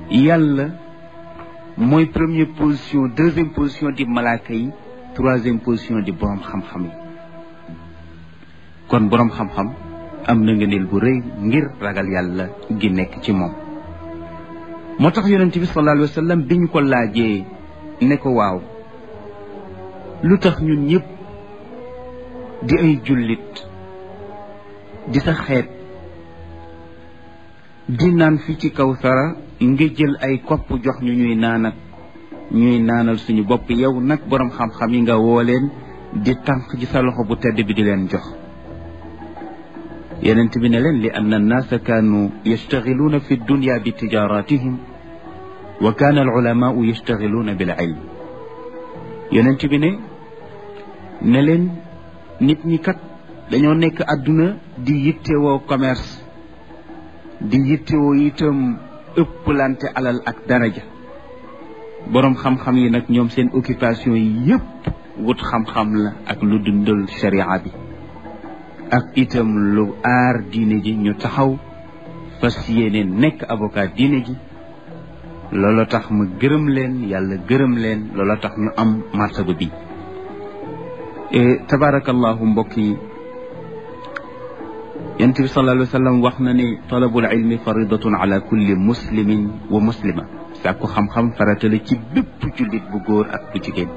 yàlla mooy première position deuxième position di malaaka yi troisième position di borom xam-xam yi kon borom xam-xam am na ngëneel bu rëy ngir ragal yàlla gi nekk ci moom moo tax yonent bi sallallahu alayhi wa sallam bi ñu ko laajee ne ko waaw lu tax ñun ñëpp di ay jullit di sa xeet di naan fi ci kaw sara nga jël ay kopp jox ñu ñuy naan ak ñuy naanal suñu bopp yow nag boroom xam-xam yi nga woo leen di tànk ci sa loxo bu tedd bi di leen jox yenent bi ne leen li anna annaasa kaanu yastaxiluuna fi dunya bi tijaratihim wa kaana al ulamaau yastaxiluuna bil ilm yenent bi ne ne leen nit ñi kat dañoo nekk àdduna di yittewoo commerce di yittewoo itam ëpplante alal ak daraja boroom xam-xam yi nag ñoom seen occupation yi yépp wut xam-xam la ak lu dundal sharia bi ak itam lu aar diine ji ñu taxaw fas yéene nekk avocat diine ji loolu tax ma gërëm leen yàlla gërëm leen loolu tax ñu am martaba bi tabarakallahu mbokk yi yonent bi sallallahu alayhi wa sallam wax na ne talabul ilmi faridatun ala kulli muslimin wa muslima sàkku xam-xam farata la ci bépp jullit bu góor ak bu jigéen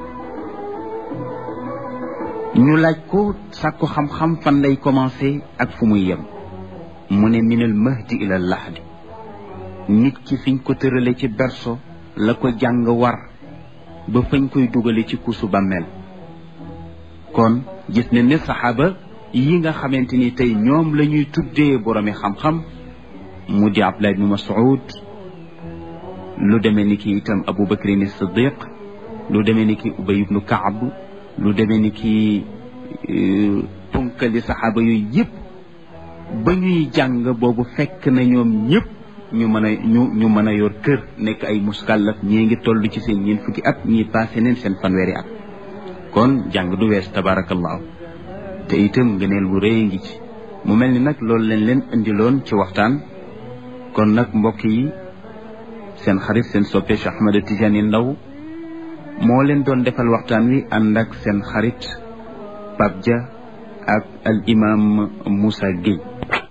ñu laaj ko sàkku xam-xam fan lay commencé ak fu muy yem mu ne minal mahdi ila lahdi nit ki fiñ ko tërale ci berso la ko jàng war ba fañ koy dugale ci kuusu bàmmeel kon gis ne ne saxaaba yi nga xamante ni tey ñoom la ñuy tuddee boroomi xam-xam mu di Abdullah ibnu Mas'ud lu demee ni ki itam Abu Bakrin Siddiq lu demee ni ki Ubay ibnu Kaab lu demee ni ki punkali saxaaba yooyu yëpp ba ñuy jàng boobu fekk na ñoom ñëpp ñu mën a ñu ñu mën a yor kër nekk ay muskallaf ñii ngi toll ci seen ñeent fukki at ñii passé neen seen fanweeri at kon jàng du wees tabarakallahu te itam ngëneel bu rëy ngi ci mu mel ni nag loolu leen leen indiloon ci waxtaan kon nag mbokk yi seen xarit seen soppe Cheikh Ahmed Tidiane Ndao moo leen doon defal waxtaan wi ànd ak seen xarit Pape Dia ak al imam Moussa Gueye